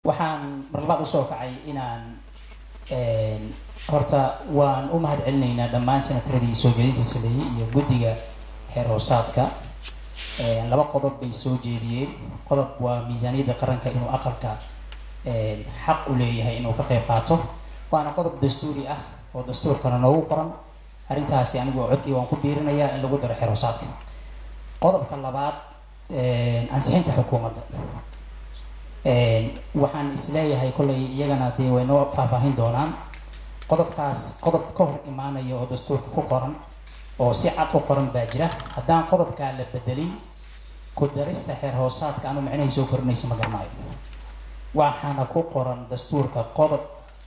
waxaan mar labaad usoo kacay inaan horta waan u mahad celinaynaa dhammaan senataradii soo jeedinta sameeyey iyo guddiga xeer hoosaadka laba qodob bay soo jeediyeen qodob waa miisaaniyadda qaranka inuu aqalka xaq u leeyahay inuu ka qayb qaato waana qodob dastuuri ah oo dastuurkana noogu qoran arrintaasi anigu codkii waan ku biirinayaa in lagu daro xeer hoosaadka qodobka labaad ansixinta xukuumadda waxaan isleeyahay kollay iyagana dee way noo faahfaahin doonaan qodobkaas qodob ka hor imaanaya oo dastuurka ku qoran oo si cad u qoran baa jira haddaan qodobkaa la bedelin ku darista xeer hoosaadka anu micnahay soo korinayso ma garanayo waxaana ku qoran dastuurka qodob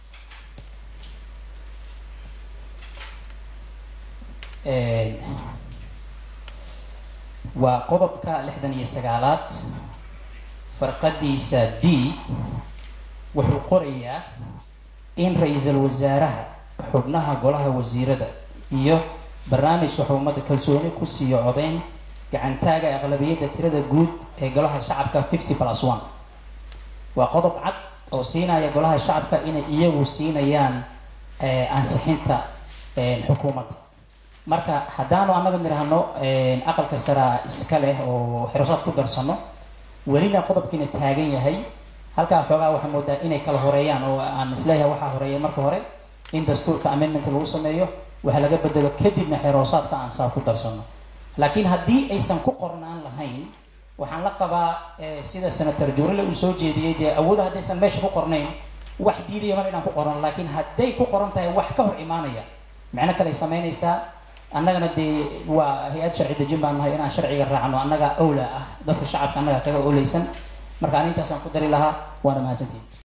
waa qodobka lixdan iyo sagaalaad farqadiisa d wuxuu qorayaa in ra-iisul wasaaraha xubnaha golaha wasiirada iyo barnaamijka xukuumadda kalsooni ku siiyo codeyn gacantaaga aqlabiyadda tirada guud ee golaha shacabka fifty plus one waa qodob cad oo siinaya golaha shacabka inay iyagu siinayaan ansixinta xukuumadda marka haddaanu annaga nidhaahno aqalka saraa iska leh oo xerosaad ku darsano welina qodobkiina taagan yahay halkaa xoogaa waxaa moodaa inay kala horeeyaan oo aan isleeyahay waxaa horeeya marka hore in dastuurka amendment lagu sameeyo waxa laga bedelo kadibna xeeroosaadka aan saa ku darsano laakiin haddii aysan ku qornaan lahayn waxaan la qabaa sida senator jurale uu soo jeediyey dee awooda haddaysan meesha ku qornayn wax diidaya mar inaan ku qorno laakiin hadday ku qoran tahay wax ka hor imaanaya micno kale ay samaynaysaa annagana dee waa hay-ad sharci dejin baan nahay inaan sharciga raacno annaga owla ah dadka shacabka annaga kaga owleysan marka anintaasaan ku dari lahaa waana mahadsantihin